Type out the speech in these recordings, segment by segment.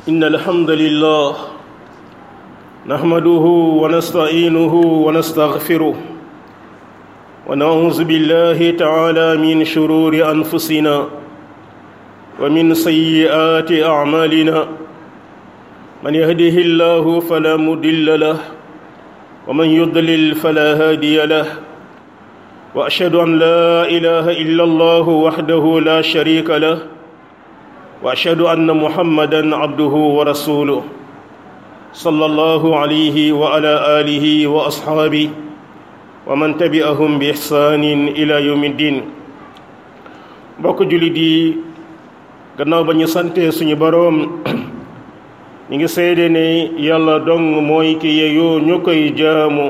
إن الحمد لله نحمده ونستعينه ونستغفره ونعوذ بالله تعالى من شرور أنفسنا ومن سيئات أعمالنا من يهده الله فلا مضل له ومن يضلل فلا هادي له وأشهد أن لا إله إلا الله وحده لا شريك له واشهد ان محمدا عبده ورسوله صلى الله عليه وعلى اله واصحابه ومن تبعهم باحسان الى يوم الدين mbokk jullit yi gannaaw ba ñu sante suñu boroom ñu ngi seede ne yàlla dong mooy ki yeyoo ñu koy jaamu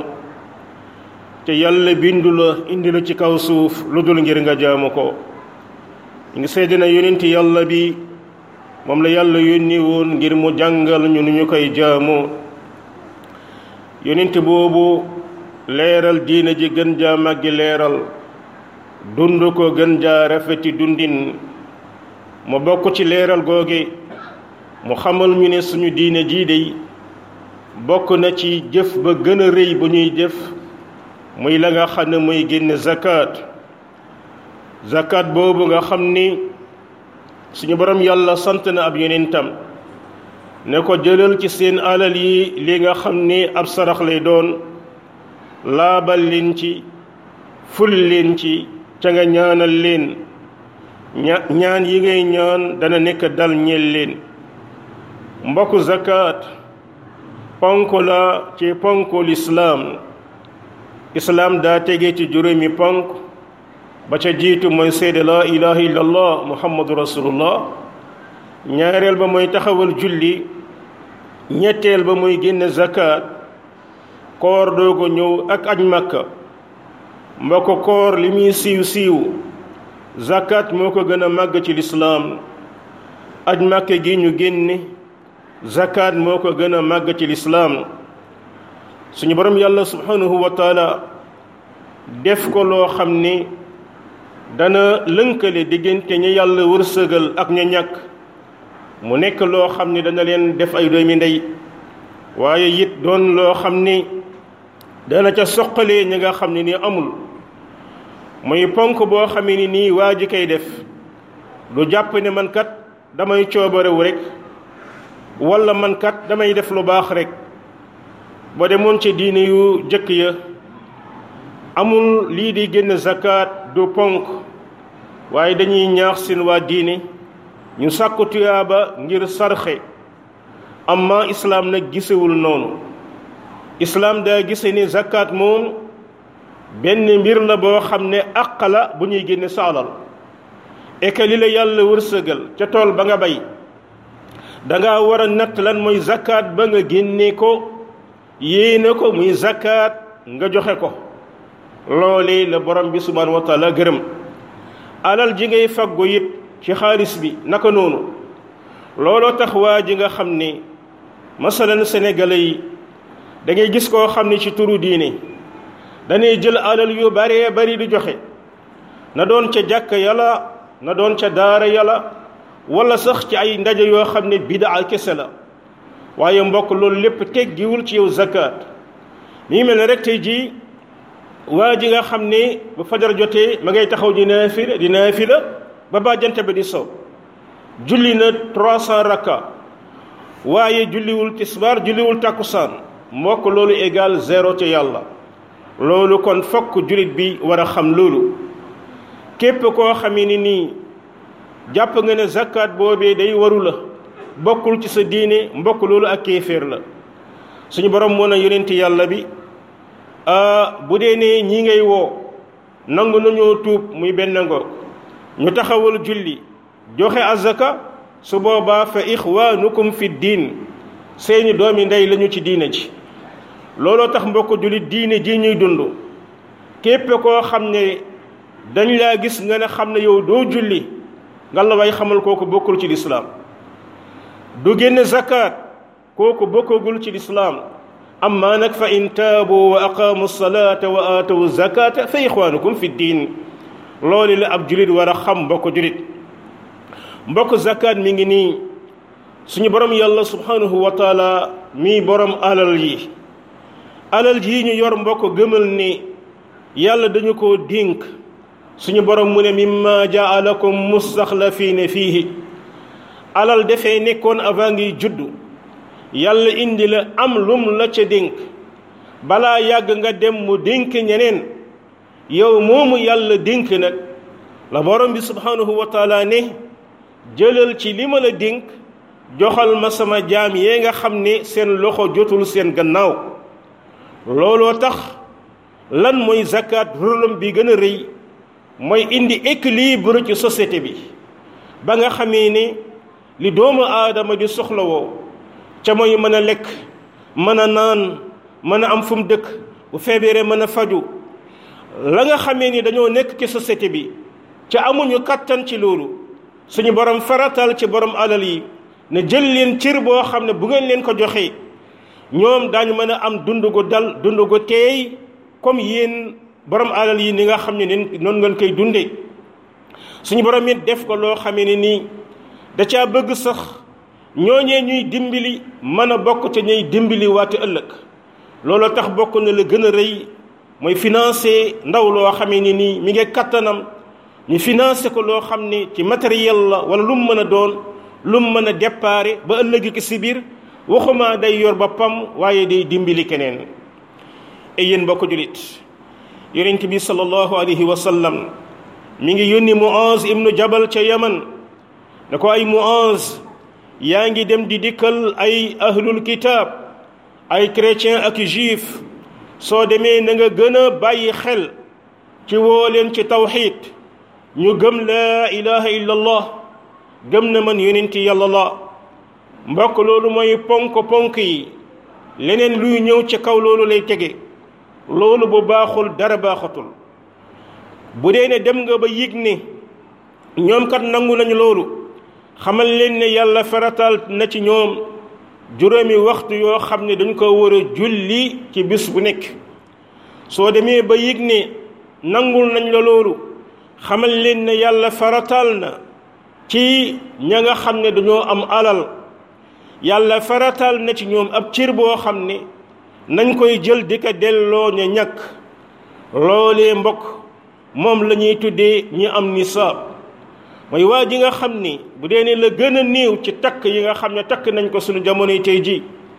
te yàlla bindu la indi la ci kaw suuf lu dul ngir nga jaamu ko ñu ngi seede ne yonent yàlla bi moom la yàlla yónni woon ngir mu jàngal ñu nu ñu koy jaamu yonent boobu leeral diina ji gën jaa màggi leeral dund ko gën jaa rafeti dundin mu bokk ci leeral googe mu xamal ñu ne suñu diina jii dey bokk na ci jëf ba gën a rëy bu ñuy jëf muy la nga xam ne muy génne zakat zakat boobu nga xam ni suñu borom yàlla sant na ab yonentam ne ko jëlal ci seen alal yi li nga xam ni ab sarax lay doon laabal leen ci ful leen ci ca nga ñaanal leen ñaan yi ngay ñaan dana nekk dal ñeel leen mbokku zakat ponk la ci ponku lislaam islaam daa tege ci juróomi ponk ba ca jiitu mooy seede laa ilaha illallah muhammadu rasulullah ñaareel ba mooy taxawal julli ñetteel ba mooy génne zakat koor doogo ñëw ak aj makka mbokk koor li muy siiw siiw zakat moo ko gën a màgg ci lislaam aj makka gi ñu génne zakat moo ko gën a màgg ci lislaam suñu borom yàlla subhanahu wa taala def ko loo xam ni dana lënkale diggante ñi yàlla wërsëgal ak ña ñàkk mu nekk loo xam ni dana leen def ay doomi ndey waaye it doon loo xam ni dana ca soqalee ñi nga xam ne ni amul muy ponk boo xamee ni nii waa ji koy def du jàpp ne man kat damay coobarewu rek walla man kat damay def lu baax rek ba demoon ci diine yu jëkk ya amul lii di génn zakat du ponk waaye dañuy ñaax seen waa diine ñu sàkku tuyaaba ngir sarxe amma islaam nag gisewul noonu islaam daa gise ni zakat moom benn mbir la boo xam ne àq la bu ñuy génne sa alal et que li la yàlla wërsëgal ca tool ba nga bay danga war a natt lan mooy zakat ba nga génne ko yéene ko muy zakat nga joxe ko loolee la borom bi subhanahu wa taala gërëm alal ji ngay faggu it ci xaalis bi naka noonu looloo tax waa ji nga xam ni masalan sénégalais yi da ngay gis koo xam ni ci turu diine danay jël alal yu baree bari di joxe na doon ca jàkk yàlla na doon ca daara yàlla wala sax ci ay ndaje yoo xam ne bidaa kese la waaye mbokk loolu lépp teggiwul ci yow zakat mi ngi mel ne rek tey jii waa ji nga xam ne bu fajar jotee ma ngay taxaw di naafila di naafila ba ba jant bi di sow julli na trois cent rakka waaye julliwul tisbaar julliwul takkusaan mbokk loolu égal zéro ca yàlla loolu kon fokk jullit bi war a xam loolu képp koo xamee ni nii jàpp nga ne zakat boobee day waru la bokkul ci sa diine mbokk loolu ak kéeféer la suñu borom moo na yonent yàlla bi bu dee ne ñi ngay woo nangu nañoo tuub muy benn ngoog ñu taxawal julli joxe azaka su boobaa fa ixwaanukum fi diin seeni doomi ndey lañu ci diine ji looloo tax mbokk jullit diine ji ñuy dund képp koo xam ne dañ laa gis nga ne xam ne yow doo julli nga la way xamal kooku bokkul ci lislaam du génn zakat kooku bokkagul ci lislaam amma nag fa in taabu wa aqaamu salata wa aatawu zakata fa ixwaanukum fi diin loolu la ab julit war a xam mbokk julit mbokk zakat mi ngi nii suñu borom yàlla subhanahu wa taala mii borom alal yi alal yi ñu yor mbokk gëmal ni yàlla dañu ko dénk suñu borom mu ne mimma jaalakum mustaxlafiina fiihi alal dafay nekkoon avant ngi juddu yàlla indi la am lum la ca dénk balaa yàgg nga dem mu dénk ñeneen yow moomu yàlla dénk nag la borom bi subhanahu wa taala ne jëlal ci li ma la dénk joxal ma sama jaam yee nga xam ne seen loxo jotul seen gannaaw looloo tax lan mooy zakat rôlam bi gën a rëy mooy indi équilibre ci société bi ba nga xamee ne li doomu aadama di soxlawoo ca mooy mën a lekk mën a naan mën a am fu mu dëkk bu feebaree mën a faju la nga xamee ni dañoo nekk ci société bi ca amuñu kattan ci loolu suñu borom faratal ci borom alal yi ne jël leen cër boo xam ne bu ngeen leen ko joxee ñoom daañu mën a am dund gu dal dund gu teey comme yéen borom alal yi ni nga xam ne nen noonu ngeen koy dundee suñu borom it def ko loo xamee ne nii da caa bëgg sax ñooñee ñuy dimbali mën a bokk te ñuy dimbali waate ëllëg loolu tax bokk na la gën a rëy mooy financé ndaw loo xamee ni nii mi ngi kattanam ñu financé ko loo xam ne ci matériel la wala lu mu mën a doon lu mu mën a déparé ba ëllëg ki si biir waxuma day yor boppam waaye day dimbali keneen ay yéen mbokk julit yonent bi sallallahu alayhi wa sallam mi ngi yónni Muaz ibnu Jabal ca Yaman ne ko ay Muaz yaa ngi dem di dikkal ay ahlul kitaab ay chrétien ak juif soo demee na nga gën a bàyyi xel ci woo leen ci tawxiid ñu gëm laa ilaha illa allah gëm na man yonenti yàlla la mbokk loolu mooy ponk ponk yi leneen luy ñëw ci kaw loolu lay tege loolu bu baaxul dara baaxatul bu dee ne dem nga ba yëg ne ñoom kat nangu nañu loolu xamal leen ne yàlla faratal na ci ñoom juróomi waxtu yoo xam ne dañ ko war a julli ci bis bu nekk soo demee ba yëg ne nangul nañ la loolu xamal leen ne yàlla faratal na ci ña nga xam ne dañoo am alal yàlla faratal na ci ñoom ab cër boo xam ne nañ koy jël di ko delloo ña ñàkk loolee mbokk moom la ñuy tuddee ñi am nisaab mooy waa ji nga xam ni bu dee ne la gën a néew ci takk yi nga xam ne takk nañ ko suñu jamonoy tey ji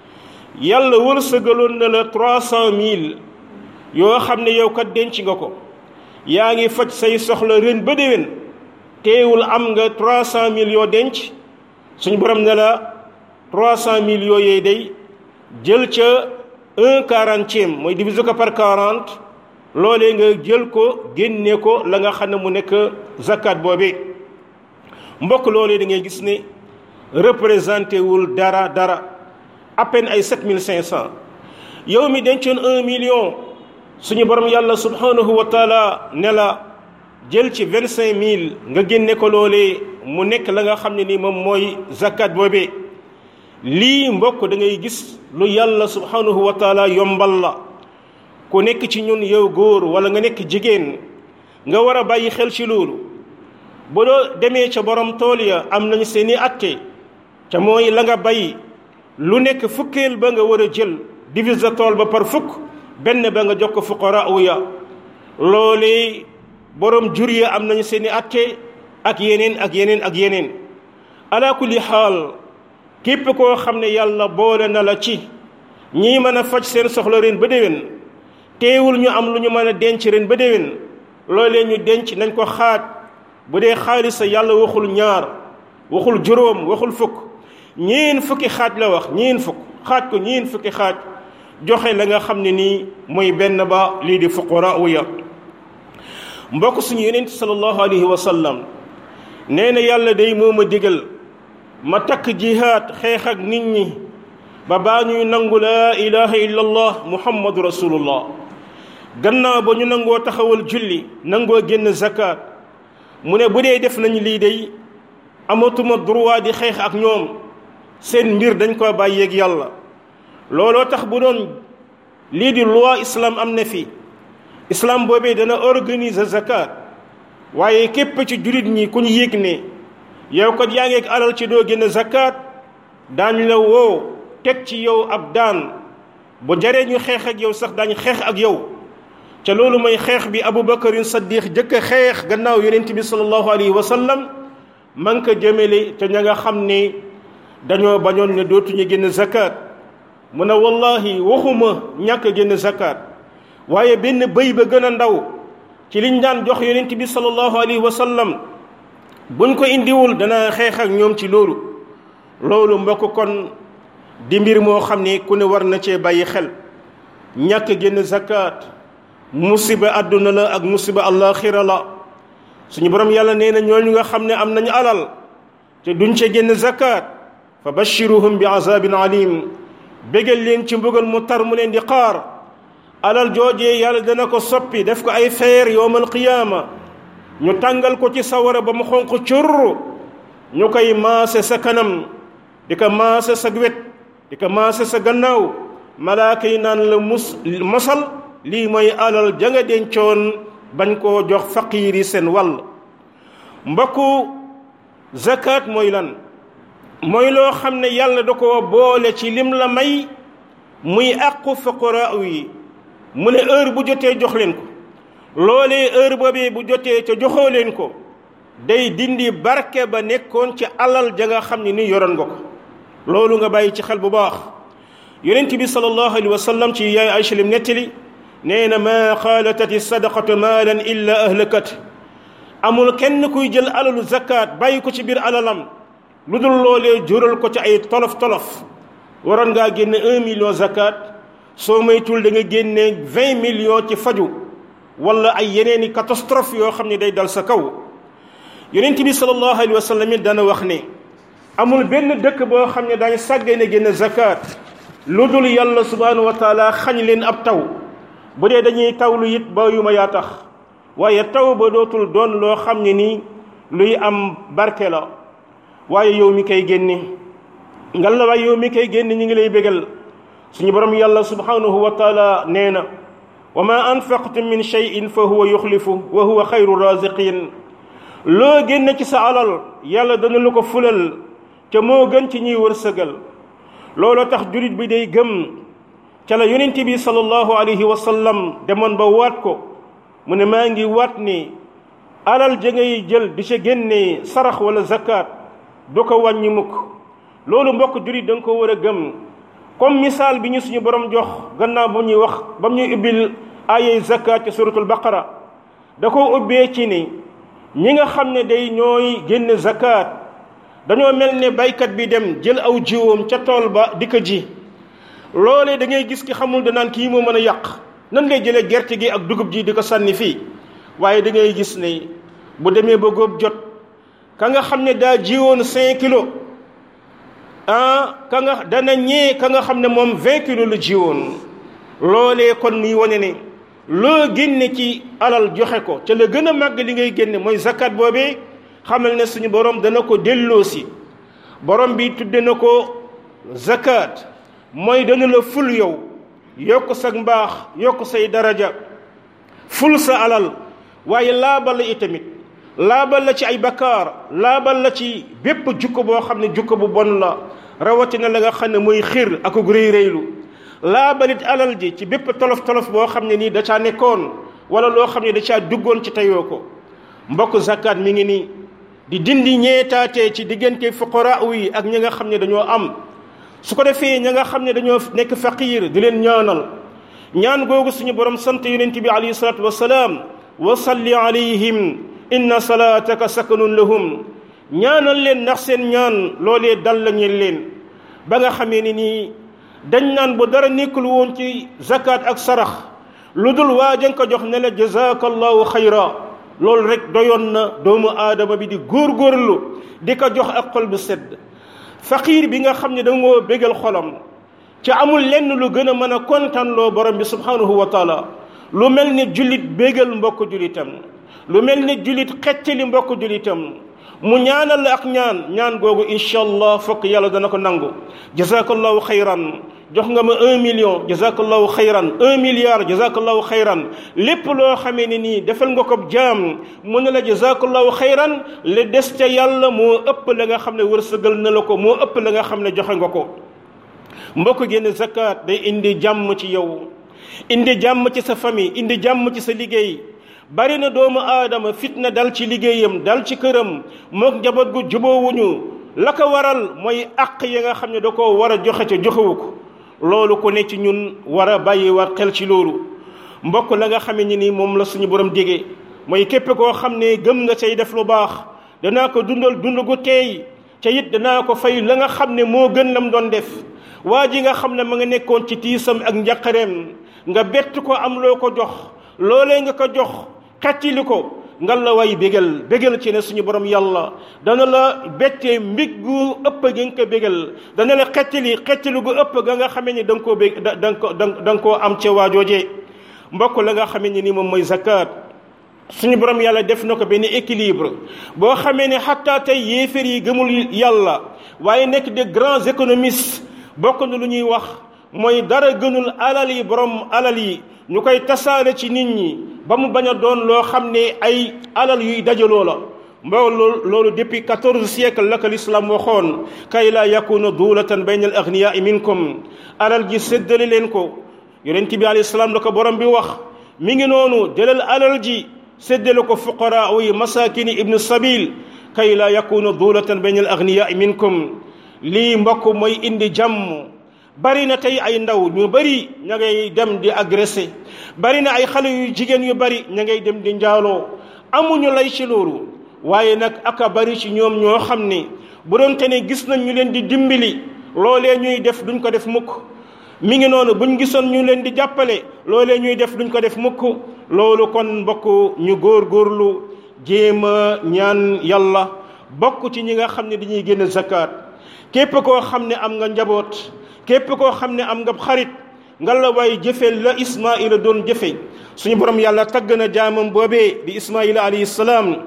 yàlla wërsëgaloon na la trois cent mille yoo xam ne yow kat denc nga ko yaa ngi faj say soxla ren ba déwén teewul am nga trois cent mille yoo denc suñu borom ne la trois cent mille yooyee day jël ca un quarantième mooy diviser ko par quarante loolee nga jël ko génne ko la nga xam ne mu nekk zakat boobee mbokk loolee da ngay gis ne représenté wul dara dara à peine ay sept mille cinq cent yow mi dencoon un million suñu borom yàlla subhanahu wa taala ne la jël ci vingt cinq mille nga génne ko loolee mu nekk la nga xam ne ni moom mooy zakat boobee lii mbokk da ngay gis lu yàlla subhanahu wa taala yombal la ku nekk ci ñun yow góor wala nga nekk jigéen nga war a bàyyi xel ci loolu ba doo demee ca borom tool ya am nañu seeni atte ca mooy la nga bay lu nekk fukkeel ba nga war a jël divise tool ba par fukk benn ba nga jox ko fuqara ya loolee borom jur ya am nañu seeni atte ak yeneen ak yeneen ak yeneen ala kulli xaal képp koo xam ne yàlla boole na la ci ñii mën a faj seen soxla ren ba déwén teewul ñu am lu ñu mën a denc ren ba déwén loolee ñu denc nañ ko xaaj bu dee xaalis sa yàlla waxul ñaar waxul juróom waxul fukk ñeen fukki xaaj la wax ñeen fukk xaaj ko ñeen fukki xaaj joxe la nga xam ne nii mooy benn ba lii di fuqara ya mbokk suñu yonent sallallahu alayhi wa sallam nee na yàlla day moo ma digal ma takk jihaad xeex ak nit ñi ba baa ñuy nangu laa ilaha illa allah muhammadu rasulullah gannaaw ba ñu nangoo taxawal julli nangoo génn zakat mu ne bu dee def nañu lii day amatuma droit di xeex ak ñoom seen mbir dañ ko bàyyeeg yàlla looloo tax bu doon lii di loi islam am na fi islam boobee dana organiser zakat waaye képp ci jullit ñi ku ñu yëg ne yow kat yaa ngi ak alal ci doo génn zakat daañ la woo teg ci yow ab daan bu jaree ñu xeex ak yow sax daañ xeex ak yow ca loolu mooy xeex bi abubakarin saddiq jëkk a xeex gannaaw yonent bi sallallahu alayhi wa sallam man ko jëmele ca ña nga xam ne dañoo bañoon ne dootuñu génn zakat mu ne wallahi waxuma ñàkk génn zakat waaye benn bëy ba gën a ndaw ci liñ daan jox yonent bi sallallahu alayhi wa sallam buñ ko indiwul dana xeex ak ñoom ci loolu loolu mbokk kon di mbir moo xam ne ku ne war na cee bàyyi xel ñàkk génn zakat musiba àdduna la ak musiba àllaaxira la suñu borom yàlla nee na ñooñu nga xam ne am nañu alal te duñ ca génn zakat fa bashiruhum bi azabin alim bégal leen ci mbugal mu tar mu leen di xaar alal joojee yàlla dana ko soppi def ko ay feer yowmal qiyaama ñu tàngal ko ci sawara ba mu xonq curr ñu koy maase sa kanam di ko maase sa wet di ko maase sa gannaaw malaaka yi naan la mus mosal lii mooy alal ja nga dencoon bañ koo jox faqiir yi seen wàll mbokku zakat mooy lan mooy loo xam ne yàlla da ko boole ci lim la may muy àqu fuqaraa yi mu ne heure bu jotee jox leen ko loolee heure boobee bu jotee ca joxoo leen ko day dindi barke ba nekkoon ci alal ja nga xam ne ni yoroon nga ko loolu nga bàyyi ci xel bu baax yonent bi sallallahu alayhi wa sallam ci yaay Aysa lim nettali nee na maa xaalatati sadaqatu maalan illa ahlakat amul kenn kuy jël alalu zakat bàyyi ko ci biir alalam lu dul loolee jural ko ci ay tolof tolof waroon ngaa génne un million zakat soo moytul da nga génne vingt millions ci faju wala ay yeneeni catastrophe yoo xam ne day dal sa kaw yonent bi sallallahu alayhi wa sallam it dana wax ne amul benn dëkk boo xam ne daañu sàggee ne génne zakat lu dul yàlla subhanahu wa taala xañ leen ab taw bu dee dañuy tawlu it ba yu ma yaa tax waaye taw ba dootul doon loo xam ne nii luy am barke la waaye yow mi koy génne ngal la waaye yow mi koy génne ñu ngi lay bégal suñu borom yàlla subhanahu wa taala nee na wa ma anfaqtum min cheyin fa huwa yuxlifu wa huwa xayru raziqin loo génne ci sa alal yàlla dana la ko fulal ca moo gën ci ñuy wërsëgal looloo tax julit bi day gëm ca la yonent bi sallallahu alayhi wa sallam demoon ba waat ko mu ne maa ngi waat ni alal ja ngay jël di ca génne sarax wala zakat du ko wàññi mukk loolu mbokk julit da nga ko war a gëm comme misaal bi ñu suñu borom jox gannaaw ba ñuy wax ba ñuy ubbil ayay zakat ci suratul baqara da ko ubbee ci ni ñi nga xam ne day ñooy génn zakat dañoo mel ne baykat bi dem jël aw jiwoom ca tool ba di ko ji loolee da ngay gis ki xamul danaan kii moo mën a yàq nan ngay jëlee gerte gi ak dugub ji di ko sànni fii waaye da ngay gis ne bu demee ba góob jot ka nga xam ne daa jiwoon cinq kilos ah ka nga dana ñee ka nga xam ne moom vingt kilos la jiwoon loolee kon muy wane ne loo génne ci alal joxe ko ca la gën a màgg li ngay génne mooy zakat boobee xamal ne suñu borom dana ko delloosi borom bi tudde na ko zakat mooy dana la ful yow yokk sa mbaax yokk say daraja ful sa alal waaye laabal la itamit laabal la ci ay bakkaar laabal la ci bépp jukko boo xam ne jukko bu bon la rawatina la nga xam ne mooy xir ak réy réylu laabalit alal ji ci bépp tolof tolof boo xam ne nii da caa nekkoon wala loo xam ne da caa duggoon ci teyoo ko mbokk zakat mi ngi nii di dindi ñeetaatee ci diggante fuqara yi ak ñi nga xam ne dañoo am su ko defee ña nga xam ne dañoo nekk faqiir di leen ñaanal ñaan googu suñu borom sant yonent bi alayhi salaatu wasalaam wa salli alayhim inna salaataka sakanun lahum ñaanal leen ndax seen ñaan loolee dal la ñeen leen ba nga xamee ni nii dañ naan bu dara nekkul woon ci zakat ak sarax lu dul waa jën ko jox ne la jazaka allahu xayra loolu rek doyoon na doomu aadama bi di góorgóorlu di ko jox ak xol bu sedd faqiir bi nga xam ne da ngoo bégal xolam ci amul lenn lu gën a mën a kontaanloo borom bi subhanahu wa taala lu mel ni jullit bégal mbokk jullitam lu mel ni jullit xeccali mbokk jullitam mu ñaanal la ak ñaan ñaan googu incha allah fokk yàlla dana ko nangu jazakallahu xayran jox nga ma un million jazakallahu xayran un milliard jazakallahu xayran lépp loo xamee ne nii defal nga ko jaam mu ne la jazakallahu xayran le des ca yàlla moo ëpp la nga xam ne wërsëgal na la ko moo ëpp la nga xam ne joxe nga ko mbokk génn zakat day indi jàmm ci yow indi jàmm ci sa famille indi jàmm ci sa liggéey bari na doomu aadama fitna dal ci liggéeyam dal ci këram mook njaboot gu jubóowuñu la ko waral mooy àq yi nga xam ne da koo war a joxe ca joxewu ko loolu ku ne ci ñun war a bàyyi war xel ci loolu mbokk la nga xamee ni ni moom la suñu borom digee mooy képp koo xam ne gëm nga say def lu baax danaa ko dundal dund gu teey ca it danaa ko fay la nga xam ne moo gën lam doon def waa ji nga xam ne ma nga nekkoon ci tiisam ak njaqareem nga bett ko am loo ko jox loolee nga ko jox xettili ko ngal la way bégal bégal ci ne suñu borom yàlla dana la bettee mbig gu ëpp gi nga ko bégal dana la xettili xettili gu ëpp ga nga xamee ni da nga koo bég da nga ko da nga koo am ca waajoojee mbokk la nga xamee ni ni moom mooy zakat suñu borom yàlla def na ko benn équilibre boo xamee ne xataa tey yéeféer yi gëmul yàlla waaye nekk des grands économistes bokk na lu ñuy wax mooy dara gënul alal yi borom alal yi ñu koy tasaare ci nit ñi ba mu bañ a doon loo xam ne ay alal yuy dajaloo la mboo loolu loolu depuis quatorze siècle la ko l'islam waxoon kay laa yakuna duulatan bayna al agniyaai minkum alal ji séddale leen ko yonent bi alayhi salaam la ko borom bi wax mi ngi noonu jëlal alal ji séddale ko fuqaraa yi masakini ibnu sabil kay laa yakuna duulatan bayna al agniyaai minkum lii mbokk mooy indi jàmm bari na tey ay ndaw ñu bari ña ngay dem di agressé bari na ay xale yu jigéen yu bari ña ngay dem di njaaloo amuñu lay ci loolu waaye nag aka bari ci ñoom ñoo xam ne bu doon te ne gis nañ ñu leen di dimbali loolee ñuy def duñ ko def mukk mi ngi noonu buñ gisoon ñu leen di jàppale loolee ñuy def duñ ko def mukk loolu kon mbokk ñu góor góorlu jéem a ñaan yàlla bokk ci ñi nga xam ne dañuy génn zakat képp koo xam ne am nga njaboot képp koo xam ne am nga xarit nga la waay jëfe la ismaila doon jëfe suñu borom yàlla tagg na jaamam boobee di ismaila alayhi salaam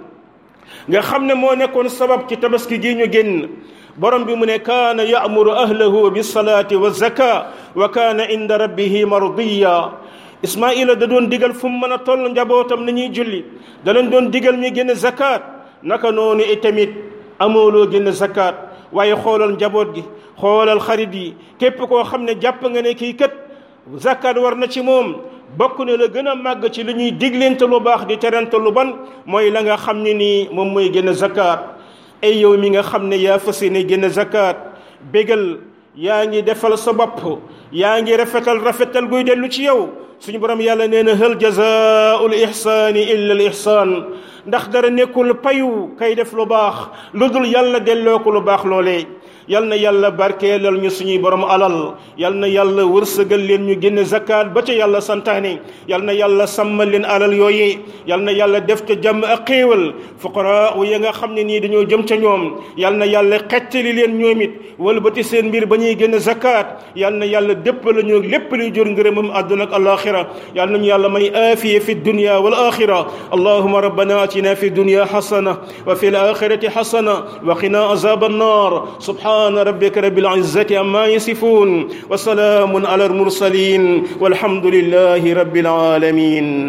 nga xam ne moo nekkoon sabab ci tabaski gi ñu génn borom bi mu ne kaana yaamuru ahlahu bisalaati wa zaka wa kaana inda rabbihi mardiya ismaila da doon digal fu mu mën a toll njabootam na ñuy julli da leen doon digal ñu génn zakat naka noonu itamit amooloo génn zakat waaye xoolal njaboot gi xoolal xarit yi képp koo xam ne jàpp nga ne kii kat zakat war na ci moom bokk na la gën a màgg ci li ñuy diglente lu baax di terente lu ban mooy la nga xam ne nii moom mooy génn zakat ay yow mi nga xam ne yaa fas yéene génn zakat bégal yaa ngi defal sa bopp yaa ngi rafetal rafetal guy dellu ci yow suñu borom yàlla nee na hal jazaa'ul ihsaani illa al ihsaan ndax dara nekkul payu kay def lu baax lu dul yàlla delloo ko lu baax loolee yal na yàlla barkeelal ñu suñuy borom alal yal na yàlla wërsëgal leen ñu génn zakat ba ca yàlla santaane yal na yàlla sàmmal leen alal yooyee yal na yàlla def ca jàmm ak xéewal fuqaraa ya nga xam ne nii dañoo jëm ca ñoom yal na yàlla xettali leen ñoom it wëlbati seen mbir ba ñuy génn zakat yal na yàlla dépp la ñu lépp luy jur ngërëmam àdduna ak alaxira yal nañu yàlla may aafiya fi dunya wal axira allahuma rabbana atina fi dunya xasana wa fi l axirati xasana wa qina azab annar سبحان ربك رب العزة عما يصفون وسلام على المرسلين والحمد لله رب العالمين